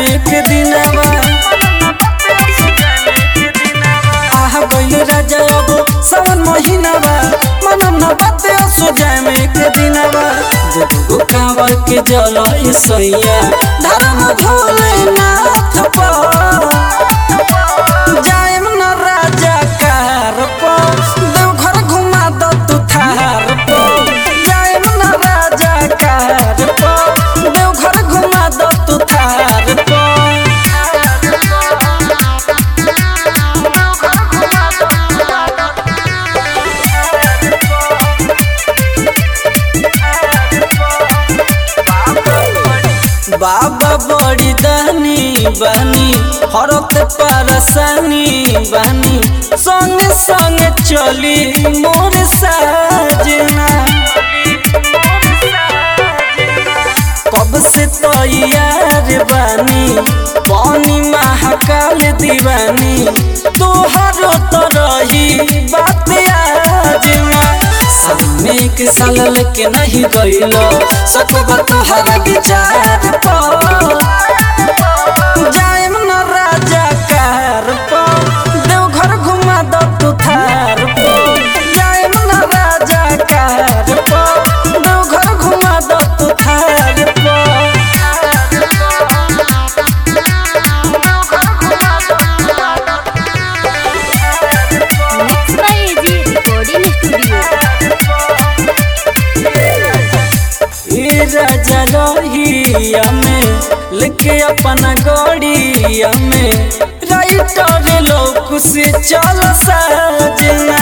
में के दिनवा आह गइल राजा अब सावन महीनावा मनम न बाते असो जाए में के दिनवा जब कांवर के जल सैया धर्म भोले नाथ पर जाएम न राजा कार पर देवघर घुमा दो तू थार पर जाएम न राजा कार पर देवघर घुमा दो तू थार पर बाबा बड़ी दानी बानी हरत परसानी बानी संगे संगे चली मोर साजना कब से तैयार बानी पानी महाकाल दीवानी तोहरो तो रही बात आजना सामने के साल लेके नहीं गइलो सकबा तोहरा विचार पर जाएम न राजा कार पर देवघर घुमा दो तू थार पर जाएम न राजा कार पर देवघर घुमा दो तू थार पर mix by AG recording studio ए राजा रहिया में लेके अपना गड़िया में राइटर लोग से चल साजना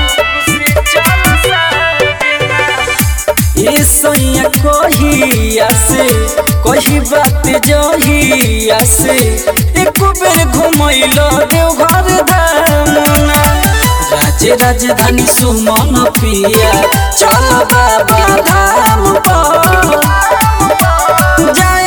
ए सैया कहिया से कही बात जहिया से एक बेर घुमैलो देवघर दामना राज्य राजधानी सुमन पिया चल बाबा धाम पर जाए